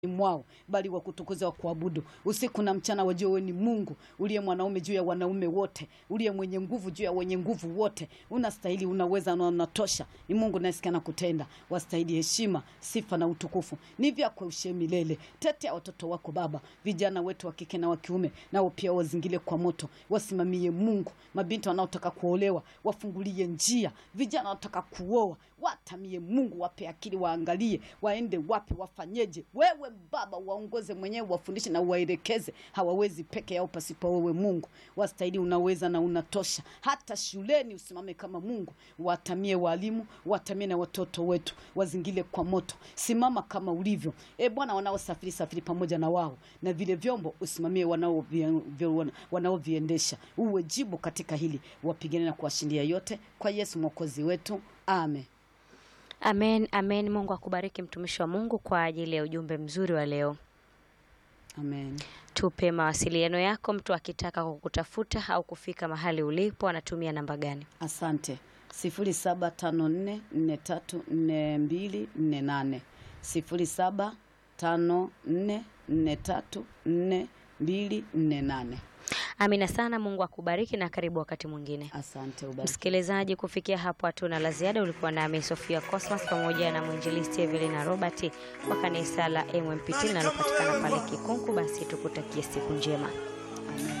mwao bali wa kutukuza wa kuabudu usiku na mchana, wajue wewe ni Mungu uliye mwanaume juu ya wanaume wote, uliye mwenye nguvu juu ya wenye nguvu wote. Unastahili, unaweza na unatosha. Ni Mungu nasikia na kutenda, wastahili heshima, sifa na utukufu ni vyako ushe milele. Tetea watoto wako Baba, vijana wetu wa kike na wa kiume, nao pia wazingile kwa moto, wasimamie Mungu. Mabinti wanaotaka kuolewa wafungulie njia, vijana wanaotaka kuoa watamie Mungu, wape akili, waangalie waende wapi, wafanyeje. Wewe Baba waongoze mwenyewe, wafundishe na uwaelekeze. Hawawezi peke yao pasipo wewe Mungu. Wastahili, unaweza na unatosha. Hata shuleni usimame kama Mungu, watamie walimu, watamie na watoto wetu, wazingile kwa moto. Simama kama ulivyo e Bwana, wanaosafiri safiri pamoja na wao na vile vyombo, usimamie wanaovi- wanaoviendesha, uwe jibu katika hili, wapigane na kuwashindia yote, kwa Yesu mwokozi wetu, amen. Amen, amen. Mungu akubariki mtumishi wa Mungu kwa ajili ya ujumbe mzuri wa leo. Amen. Tupe mawasiliano yako, mtu akitaka kukutafuta au kufika mahali ulipo anatumia namba gani? Asante. sifuri saba tano nne nne tatu nne mbili nne nane sifuri saba tano nne nne tatu nne mbili nne nane. Amina sana. Mungu akubariki na karibu wakati mwingine. Asante, ubariki. Msikilizaji, kufikia hapo hatuna la ziada. Ulikuwa nami Sofia Cosmas pamoja na mwinjilisti Evelina Robert wa kanisa la MMPT linalopatikana pale Kikunku. Basi tukutakie siku njema. Amen.